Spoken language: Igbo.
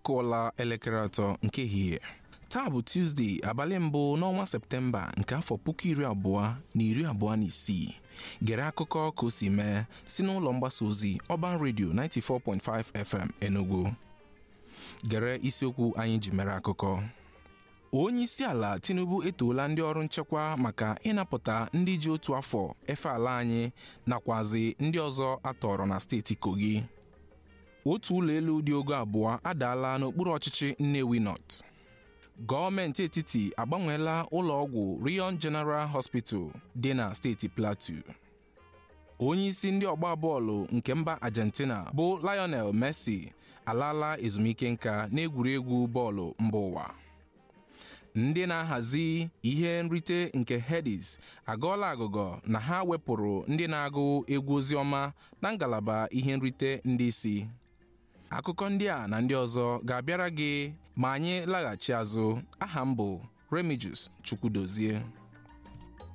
akụọla elekere atọ nke ehihie taa bụ Tuzdee abalị mbụ n'ọnwa Septemba nke afọ puku iri abụọ na iri abụọ na isii gere akụkọ ka o si mee si n'ụlọ mgbasa ozi Urban Radio 94.5 FM Enugu gere isiokwu anyị ji mere akụkọ onye isi ala Tinubu etoola ndị ọrụ nchekwa maka ịnapụta ndị ji otu afọ efe ala anyị nakwazi ndị ọzọ atọrọ na steeti Kogi otu ụlọ elu dị ogo abụọ adaala n'okpuru ọchịchị Nnewi North gọọmenti etiti agbanweela ụlọ ọgwụ Rion General Hospital dị na steeti Plateau onye isi ndị ọgba bọọlụ nke mba Argentina bụ Lionel Messi alaala ezumike nka n'egwuregwu bọọlụ mba ụwa ndị na-ahazi ihe nrite nke Headies agọọla agụgọ na ha wepụrụ ndị na-agụ egwu oziọma na ngalaba ihe nrite ndị isi akụkọ ndị a na ndị ọzọ ga-abịara gị ma anyị laghachi azụ aha m bụ Remigius Chukwudozie